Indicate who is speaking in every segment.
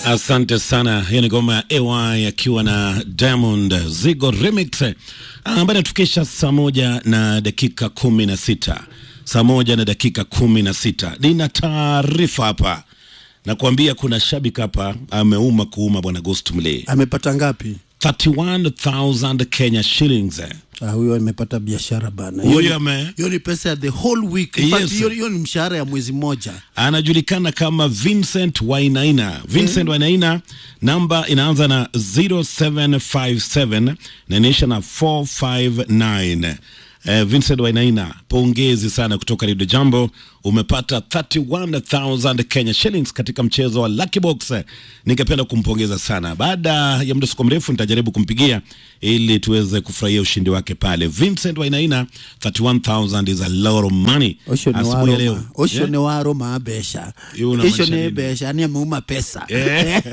Speaker 1: Asante sana. Hiyo ni ngoma ya AY akiwa na Diamond Zigo remix ambayo inatufikisha saa moja na dakika kumi na sita saa moja na dakika kumi na sita Nina taarifa hapa nakuambia, kuna shabiki hapa ameuma kuuma, bwana Ghost Mlee,
Speaker 2: amepata ngapi?
Speaker 1: 31000 Kenya shillings.
Speaker 2: Ah, huyo amepata biashara bana.
Speaker 1: Huyo
Speaker 2: Hiyo ni-
Speaker 1: ame-
Speaker 2: hiyo ni pesa ya the whole week. In fact,
Speaker 1: Yes.
Speaker 2: hiyo hiyo ni mshahara ya mwezi mmoja.
Speaker 1: anajulikana kama Vincent Wainaina. Vincent Wainaina, namba inaanza na 0757 na inaisha na 459. Eh, Vincent Wainaina, pongezi sana kutoka Radio Jambo. Umepata 31000 Kenya shillings katika mchezo wa Lucky Box. Ningependa kumpongeza sana. Baada ya muda siku mrefu nitajaribu kumpigia ili tuweze kufurahia ushindi wake pale. Vincent Wainaina, 31000 is a lot of money.
Speaker 2: Osho ni
Speaker 1: Asubuhi ya
Speaker 2: waro
Speaker 1: leo.
Speaker 2: ma- osho
Speaker 1: Yeah?
Speaker 2: ni waro maabesha.
Speaker 1: Hiyo unamaanisha
Speaker 2: Osho ni
Speaker 1: nini?
Speaker 2: besha, yani ameuma pesa.
Speaker 1: Eh.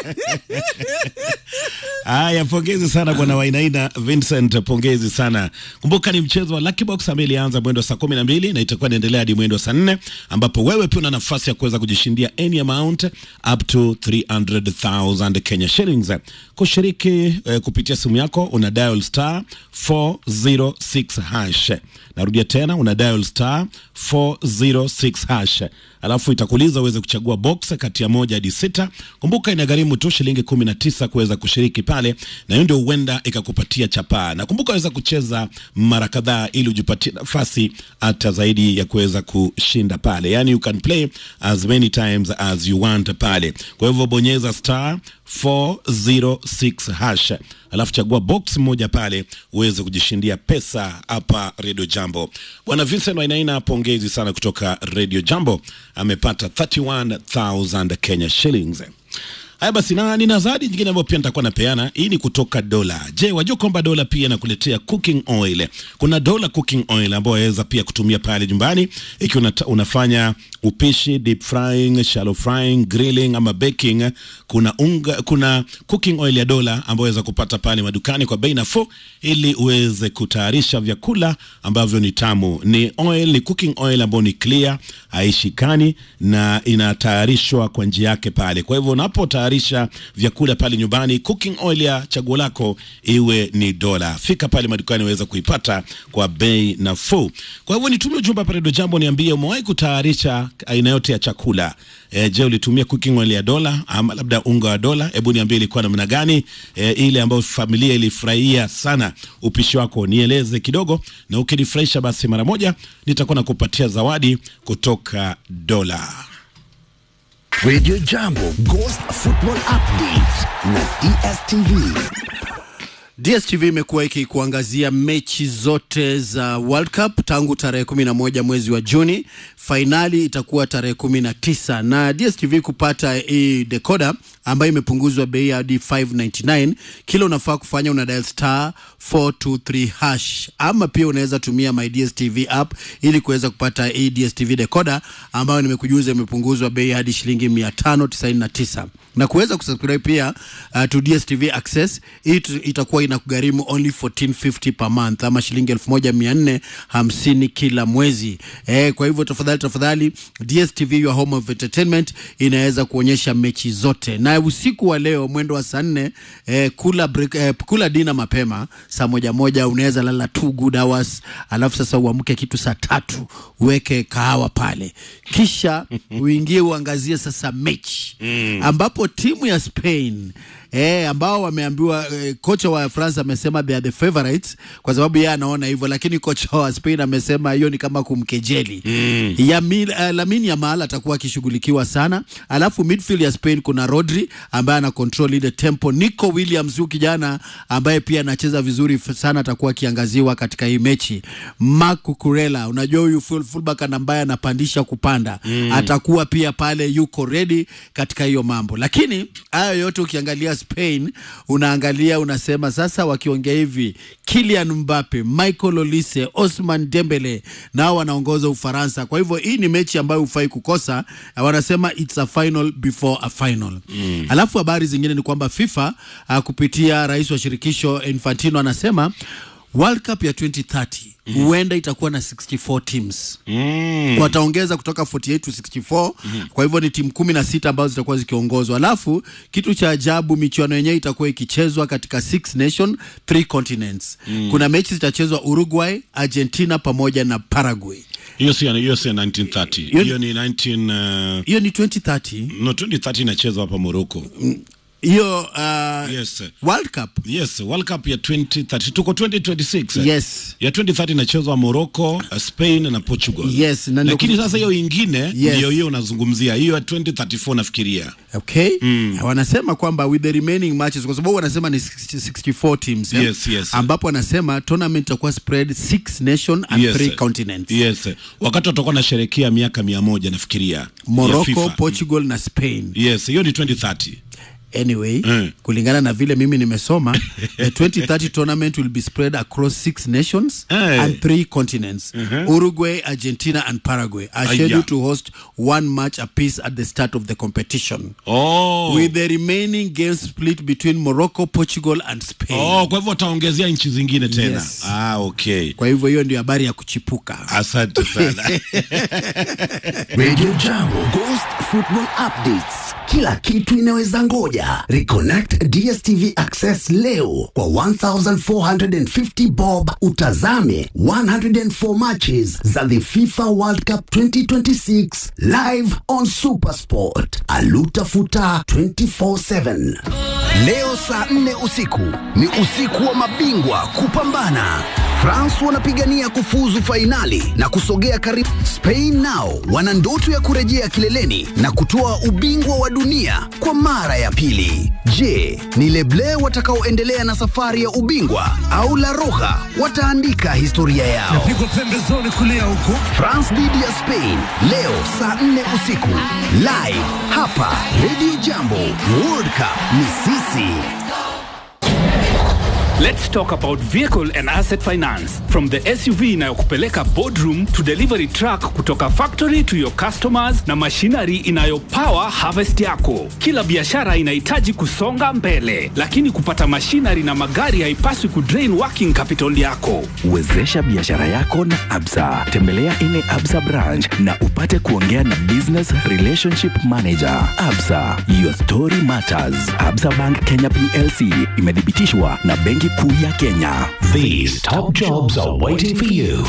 Speaker 1: Haya, pongezi sana bwana Wainaina Vincent, pongezi sana. Kumbuka ni mchezo wa Lucky Box ambaye ilianza mwendo wa saa kumi na mbili na itakuwa inaendelea hadi mwendo wa saa nne ambapo wewe pia una nafasi ya kuweza kujishindia any amount up to 300,000 Kenya shillings. Kushiriki eh, kupitia simu yako una dial star 406 hash. Narudia tena una dial star 406 hash, alafu itakuuliza uweze kuchagua box kati ya moja hadi sita. Kumbuka inagharimu tu shilingi 19 kuweza kushiriki pale, na hiyo ndio huenda ikakupatia chapaa. Na kumbuka waweza kucheza mara kadhaa ili ujipatie nafasi hata zaidi ya kuweza kushinda pale, yani you can play as many times as you want pale. Kwa hivyo bonyeza star 406 hash alafu chagua box moja pale uweze kujishindia pesa hapa Radio Jambo. Bwana Vincent Wainaina, pongezi sana kutoka Radio Jambo, amepata 31000 Kenya shillings. Haya basi, na nina zawadi nyingine ambayo pia nitakuwa napeana. Hii ni kutoka Dola. Je, wajua kwamba Dola pia inakuletea cooking oil? Kuna Dola cooking oil ambayo waweza pia kutumia pale nyumbani ikiwa unata- unafanya upishi, deep frying, shallow frying, grilling ama baking. Kuna unga, kuna cooking oil ya Dola ambayo waweza kupata pale madukani kwa bei nafuu, ili uweze kutayarisha vyakula ambavyo ni tamu. Ni oil, ni cooking oil ambayo ni clear, haishikani na inatayarishwa kwa njia yake pale. Kwa hivyo unapotayarisha vyakula pale nyumbani, cooking oil ya chaguo lako iwe ni Dola. Fika pale madukani uweze kuipata kwa bei nafuu. Kwa hivyo nitumie ujumbe hapa Radio Jambo, niambie umewahi kutayarisha aina yote ya chakula. E, je, ulitumia cooking oil ya Dola ama labda unga wa Dola? Hebu niambie ilikuwa namna gani e, ile ambayo familia ilifurahia sana upishi wako, nieleze kidogo, na ukinifurahisha basi mara moja nitakuwa nakupatia zawadi kutoka Dola.
Speaker 3: Radio Jambo Ghost Football Update na DSTV.
Speaker 2: DSTV imekuwa ikikuangazia mechi zote za World Cup tangu tarehe 11 mwezi wa Juni. Fainali itakuwa tarehe 19 na DSTV kupata hii decoder ambayo imepunguzwa bei hadi 599. Kila unafaa kufanya una dial star 423 hash, ama pia unaweza tumia my DSTV app ili kuweza kupata hii DSTV decoder ambayo nimekujuza imepunguzwa bei hadi shilingi 599 na kuweza kusubscribe pia uh, to DSTV Access hii tu- itakuwa inakugharimu only 1450 per month ama shilingi 1450 kila mwezi. Eh, kwa hivyo tafadhali tafadhali DSTV your home of entertainment inaweza kuonyesha mechi zote. Na usiku wa leo mwendo wa saa nne eh, kula break, eh, kula dina mapema saa moja moja unaweza lala two good hours, alafu sasa uamke kitu saa tatu uweke kahawa pale, kisha uingie uangazie sasa mechi ambapo timu ya Spain eh, ambao wameambiwa eh, kocha wa France amesema they are the favorites kwa sababu yeye anaona hivyo, lakini kocha wa Spain amesema hiyo ni kama kumkejeli mm. Yamil, uh, Lamine Yamal atakuwa akishughulikiwa sana, alafu midfield ya Spain kuna Rodri ambaye ana control ile tempo. Nico Williams huyu kijana ambaye pia anacheza vizuri f- sana atakuwa akiangaziwa katika hii mechi. Marc Cucurella, unajua huyu full, fullback ambaye anapandisha kupanda mm. atakuwa pia pale, yuko ready katika hiyo mambo, lakini hayo yote ukiangalia Spain unaangalia unasema sasa, wakiongea hivi Kylian Mbappe, Michael Olise, Osman Dembele nao wanaongoza Ufaransa. Kwa hivyo hii ni mechi ambayo hufai kukosa. Wanasema it's a final before a final mm. Alafu habari zingine ni kwamba FIFA uh, kupitia rais wa shirikisho Infantino anasema World Cup ya 2030 huenda itakuwa na 64 teams
Speaker 1: Mm.
Speaker 2: wataongeza kutoka 48 to 64 kwa hivyo ni timu kumi na sita ambazo zitakuwa zikiongozwa alafu kitu cha ajabu michuano yenyewe itakuwa ikichezwa katika six nation three continents kuna mechi zitachezwa uruguay argentina pamoja na paraguay
Speaker 1: Hiyo si hiyo si 1930.
Speaker 2: Hiyo-
Speaker 1: Hiyo ni 19 uh,
Speaker 2: hiyo ni 2030
Speaker 1: no 2030 inachezwa hapa Morocco.
Speaker 2: hiyo uh,
Speaker 1: Yes.
Speaker 2: world cup
Speaker 1: Yes, World Cup ya 2030 tuko 2026. eh?
Speaker 2: yes
Speaker 1: Ya 2030 inachezwa Morocco, uh, Spain na Portugal.
Speaker 2: Yes, na ndio
Speaker 1: Lakini
Speaker 2: kus-
Speaker 1: sasa hiyo ingine
Speaker 2: Yes.
Speaker 1: ndio hiyo unazungumzia. Hiyo ya 2034 nafikiria.
Speaker 2: okay wanasema kwamba with the remaining matches kwa sababu wanasema ni 60 64 teams eh?
Speaker 1: Yes, yes.
Speaker 2: ambapo wanasema tournament itakuwa spread six nation and
Speaker 1: Yes.
Speaker 2: three continents
Speaker 1: Yes. Wakati watakuwa nasherehekea miaka mia moja nafikiria. ya
Speaker 2: morocco
Speaker 1: FIFA.
Speaker 2: portugal na spain
Speaker 1: Yes, hiyo ni 2030.
Speaker 2: anyway
Speaker 1: Mm.
Speaker 2: kulingana na vile mimi nimesoma the 2030 tournament will be spread across six nations
Speaker 1: Eh.
Speaker 2: and three continents uruguay argentina and paraguay are
Speaker 1: Aya.
Speaker 2: scheduled to host one match apiece at the start of the competition
Speaker 1: Oh.
Speaker 2: with the remaining games split between morocco portugal and spain
Speaker 1: Oh, kwa hivyo wataongezea nchi zingine tena.
Speaker 2: Yes.
Speaker 1: Ah, okay.
Speaker 2: kwa hivyo hiyo ndio habari ya kuchipuka
Speaker 1: Asante sana.
Speaker 3: Radio Jambo Ghost Football Updates. Kila kitu inaweza ngoja. Reconnect DStv Access leo kwa 1450 bob utazame 104 matches za the FIFA World Cup 2026 live on Supersport. Alutafuta 24/7. Leo saa 4 usiku ni usiku wa mabingwa kupambana. France wanapigania kufuzu fainali na kusogea karibu. Spain nao wana ndoto ya kurejea kileleni na kutoa ubingwa wa dunia kwa mara ya pili. Je, ni Leble watakaoendelea na safari ya ubingwa au La Roja wataandika historia yao?
Speaker 4: pigwa pembezoni kulia huko
Speaker 3: France dhidi ya Spain leo saa 4 usiku live hapa Radio Jambo. World Cup ni sisi.
Speaker 5: Let's talk about vehicle and asset finance. From the SUV inayokupeleka boardroom to delivery truck kutoka factory to your customers na machinery inayopower harvest yako. Kila biashara inahitaji kusonga mbele, lakini kupata machinery na magari haipaswi kudrain working capital yako.
Speaker 6: Wezesha biashara yako na Absa. Tembelea ine Absa branch na upate kuongea na business relationship manager. Absa, your story matters. Absa Bank Kenya PLC imethibitishwa na Benki Kuu ya Kenya.
Speaker 4: These top jobs are waiting for you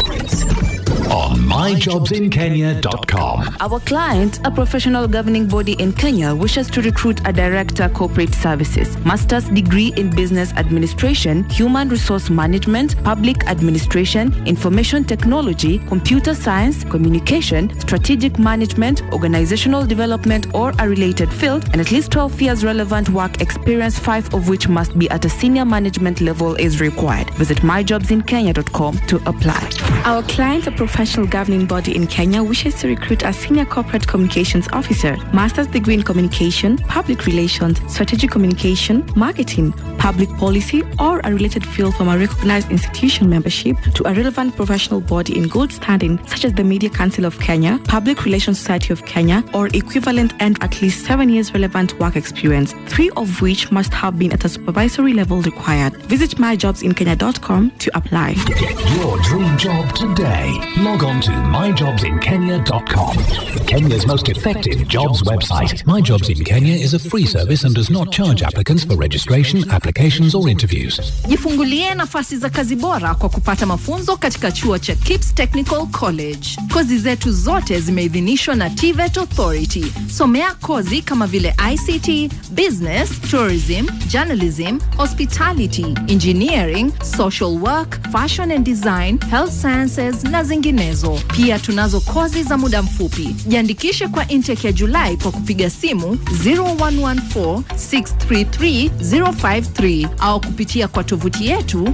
Speaker 4: on myjobsinkenya.com.
Speaker 7: Our client, a professional governing body in Kenya, wishes to recruit a director corporate services, master's degree in business administration, human resource management, public administration, information technology, computer science, communication, strategic management, organizational development, or a related field, and at least 12 years relevant work experience, five of which must be at a senior management level is required. Visit myjobsinkenya.com to apply.
Speaker 8: Our client, a professional governing body in Kenya, wishes to recruit a senior corporate communications officer, master's degree in communication, public relations, strategic communication, marketing, public policy, or a related field from a recognized institution membership to a relevant professional body in good standing, such as the Media Council of Kenya, Public Relations Society of Kenya, or equivalent, and at least seven years relevant work experience, three of which must have been at a supervisory level required. Visit myjobsinkenya.com to apply.
Speaker 4: Get your dream job today. Log on to myjobsinkenya.com. Kenya's most effective jobs website. My Jobs in Kenya is a free service and does not charge applicants for registration, applications, or interviews.
Speaker 9: Jifungulie nafasi za kazi bora kwa kupata mafunzo katika chuo cha KIPS Technical College. Kozi zetu zote zimeidhinishwa na TVET Authority. Somea kozi kama vile ICT, Business, Tourism, Journalism, Hospitality, Engineering, Social Work, Fashion and Design, Health Sciences na zinginezo. Pia tunazo kozi za muda mfupi. Jiandikishe kwa intake ya Julai kwa kupiga simu 0114 633 053 au kupitia kwa tovuti yetu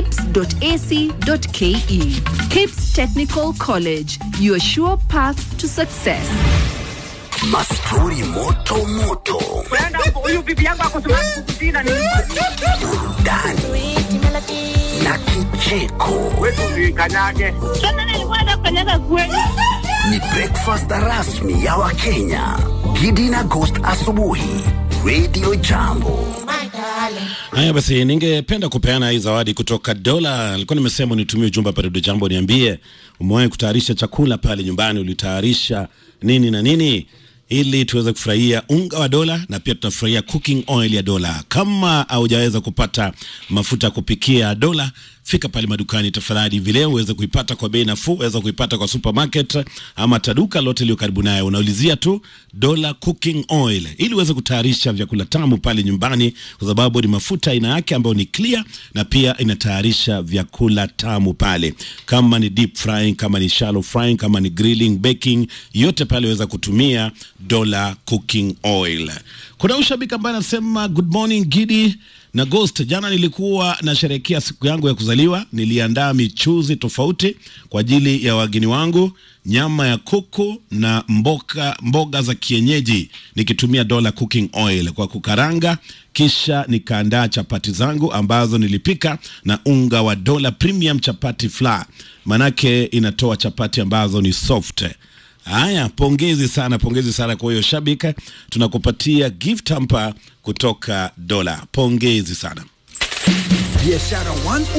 Speaker 9: kips.ac.ke. Kips Technical College, your sure path to success.
Speaker 3: Mastori moto moto. Burudani na kicheko. Ni breakfast rasmi ya Wakenya. Gidi na Ghost asubuhi. Radio Jambo.
Speaker 1: Haya basi, ningependa kupeana hii zawadi kutoka Dola. Alikuwa nimesema unitumie ujumbe hapa Radio Jambo, niambie umewahi kutayarisha chakula pale nyumbani, ulitayarisha nini na nini ili tuweze kufurahia unga wa dola na pia tunafurahia cooking oil ya dola. Kama haujaweza kupata mafuta ya kupikia ya dola, fika pale madukani tafadhali, vile uweze kuipata kwa bei nafuu. Uweza kuipata kwa supermarket ama taduka lote iliyo karibu naye, unaulizia tu dola cooking oil ili uweze kutayarisha vyakula tamu pale nyumbani, kwa sababu ni mafuta aina yake ambayo ni clear na pia inatayarisha vyakula tamu pale, kama ni deep frying, kama ni shallow frying, kama ni grilling, baking, yote pale weza kutumia dola cooking oil. Kuna ushabiki ambaye anasema good morning Gidi na Ghost. Jana nilikuwa nasherehekea siku yangu ya kuzaliwa, niliandaa michuzi tofauti kwa ajili ya wageni wangu, nyama ya kuku na mboga, mboga za kienyeji nikitumia dola cooking oil kwa kukaranga, kisha nikaandaa chapati zangu ambazo nilipika na unga wa dola premium chapati flour, manake inatoa chapati ambazo ni soft. Haya, pongezi sana, pongezi sana kwa hiyo shabika, tunakupatia gift hamper kutoka Dola. Pongezi sana.
Speaker 3: Biashara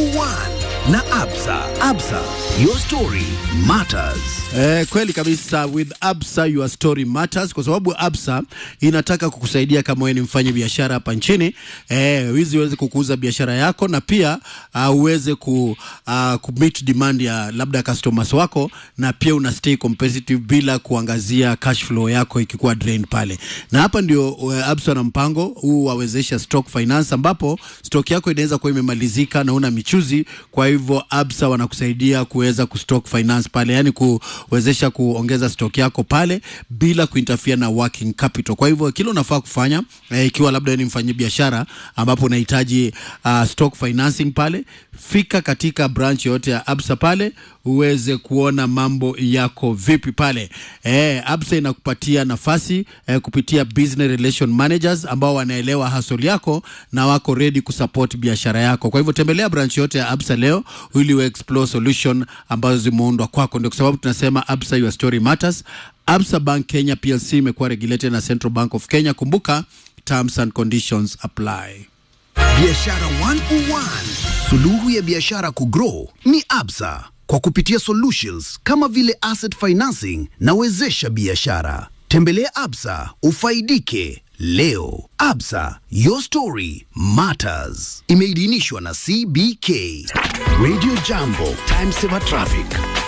Speaker 3: 101 na Absa. Absa, your story matters.
Speaker 2: Eh, kweli kabisa with Absa your story matters kwa sababu Absa inataka kukusaidia kama wewe ni mfanya biashara hapa nchini eh, wizi uweze kukuza biashara yako na pia uh, uweze ku, uh, ku meet demand ya labda customers wako na pia una stay competitive bila kuangazia cash flow yako ikikuwa drain pale. Na hapa ndio uh, Absa na mpango huu wawezesha stock finance ambapo stock yako inaweza kuwa imemalizika na una michuzi, kwa hivyo Absa wanakusaidia kuweza kustock finance pale, yani kuwezesha kuongeza stock yako pale bila kuinterfere na working capital. Kwa hivyo kile unafaa kufanya eh, ikiwa labda wewe ni mfanyi biashara ambapo unahitaji uh, stock financing pale, fika katika branch yote ya Absa pale uweze kuona mambo yako vipi pale. Eh, Absa inakupatia nafasi eh, kupitia business relation managers ambao wanaelewa hustle yako na wako ready kusupport biashara yako. Kwa hivyo tembelea branch yote ya Absa leo ili u explore solution ambazo zimeundwa kwako. Ndio kwa sababu tunasema Absa your story matters. Absa Bank Kenya PLC imekuwa regulated na Central Bank of Kenya. Kumbuka terms and conditions apply.
Speaker 3: Biashara 101. Suluhu ya biashara kugrow ni Absa kwa kupitia solutions kama vile asset financing na wezesha biashara. Tembelea Absa ufaidike leo. Absa, your story matters. Imeidhinishwa na CBK. Radio Jambo, time saver traffic.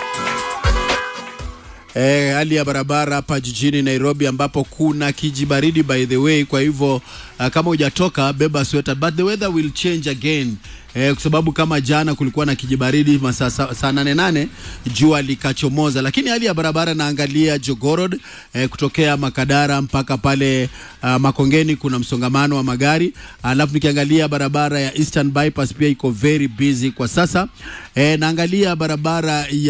Speaker 2: Eh, hali ya barabara hapa jijini Nairobi ambapo kuna kijibaridi by the way, kwa hivyo uh, kama hujatoka beba sweta, but the weather will change again eh, kwa sababu kama jana kulikuwa na kijibaridi masaa sa- saa nane nane jua likachomoza, lakini hali ya barabara naangalia Jogorod eh, kutokea Makadara mpaka pale uh, Makongeni kuna msongamano wa magari, alafu nikiangalia barabara ya Eastern Bypass pia iko very busy kwa sasa eh, naangalia barabara ya